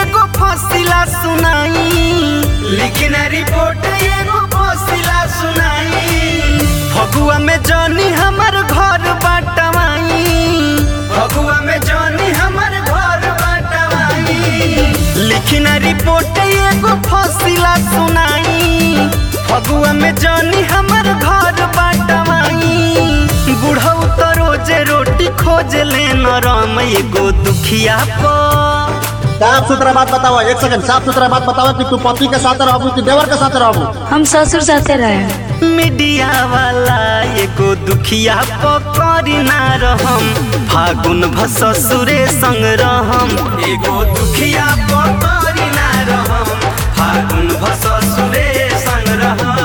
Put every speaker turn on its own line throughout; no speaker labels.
एगो फसिला सुनाई लेकिन रिपोर्ट एगो फसिला सुनाई फगुआ में जानी हमर घर बाटवाई फगुआ में जानी हमर घर बाटवाई लिखिन रिपोर्ट एगो फसिला सुनाई फगुआ में जानी हमर घर बाटवाई बुढ़ऊ तो रोजे रोटी खोज ले नरम एगो दुखिया पर
साफ सुथरा बात बताओ एक सेकंड साफ सुथरा बात बताओ कि तू पति के साथ रहबू कि देवर के साथ रहबू
हम ससुर साथे रहे
मीडिया वाला एगो दुखिया पकड़ी ना रहम फागुन भसुरे संग रहम एगो दुखिया पकड़ी ना रहम फागुन भसुरे संग रहम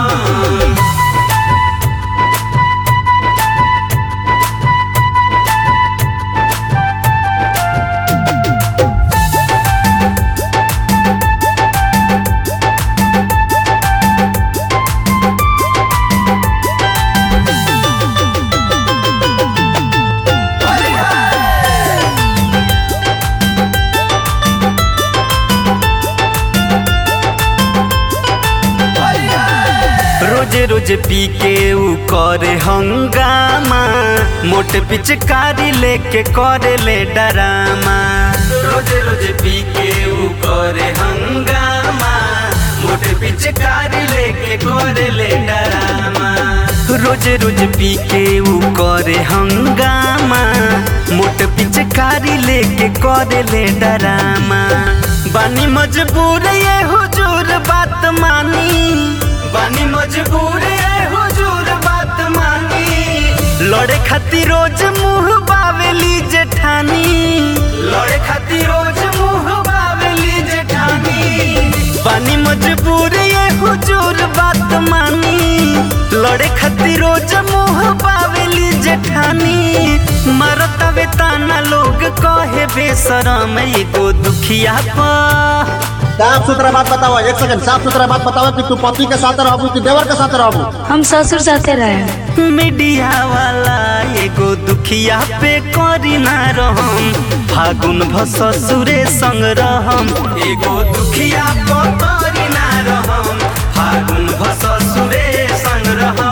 रोजे रोजे पी के ऊ करे हंगामा मोटे पिचकारी लेके करे ले डरामा रोजे रोजे पी के ऊ करे हंगामा मोटे पिचकारी लेके करे ले डरामा रोजे रोज पी के ऊ करे हंगामा मोटे पिचकारी लेके करे ले डरामा बानी मजबूर ये हुजूर बात मानी बानी मजबूर है हुजूर बात मानी लड़े खातिर रोज मुंह बावेली जेठानी लड़े खातिर रोज मुंह बावेली जेठानी बानी मजबूर ये हुजूर बात मानी लड़े खातिर रोज मुंह बावेली जेठानी मरतवे ताना लोग कहे बेशरम एगो दुखिया पा
साफ सुथरा बात बताओ एक सेकंड साफ सुथरा बात बताओ कि तू पति के साथ रहबू कि देवर के साथ रहबू
हम ससुर साथे रहे
मीडिया वाला एगो दुखिया पे करी ना रहम फागुन भसुरे संग रहम एगो दुखिया पे करी ना रहम फागुन भसुरे संग रहम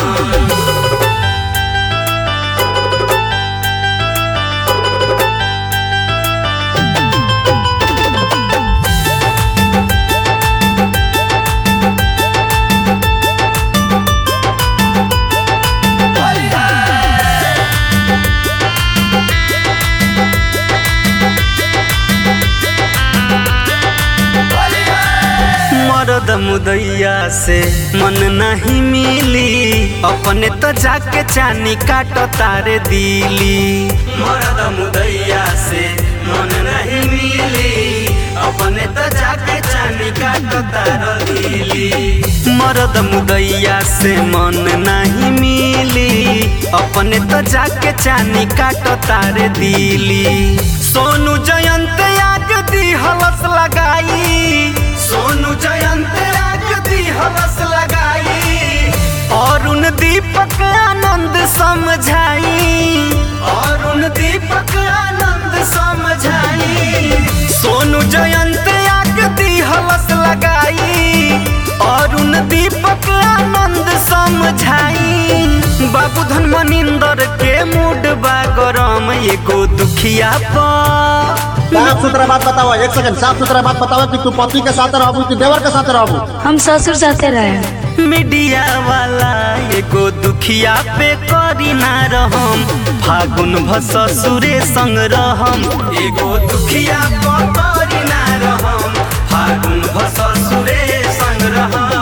मरद मुदैया से मन नहीं मिली अपने तो जाके चानी काट तारे दिली मरद मुदैया से मन नहीं मिली अपने तो जाके चानी काट तार दिली मरद मुदैया से मन नहीं मिली अपने तो जाके चानी काट तारे दिली सोनू जयंत आग दी हलस लगाई सोनू जयंत आग दी हलस लगाई अरुण दीपक आनंद समझाई अरुण दीपक आनंद समझाई सोनू जयंत आग दी हलस लगाई अरुण दीपक आनंद समझाई बाबू धन मनिंदर के मूड बा गरम एगो दुखिया पा
साफ सुथरा बात बताओ एक सेकंड साफ सुथरा बात बताओ कि तू पति के साथ रहबू कि देवर के साथ रहबू
हम ससुर साथे रहे
मीडिया वाला एगो दुखिया पे करी ना रहम फागुन भसुरे संग रहम एगो दुखिया पे करी ना रहम फागुन भसुरे संग रहम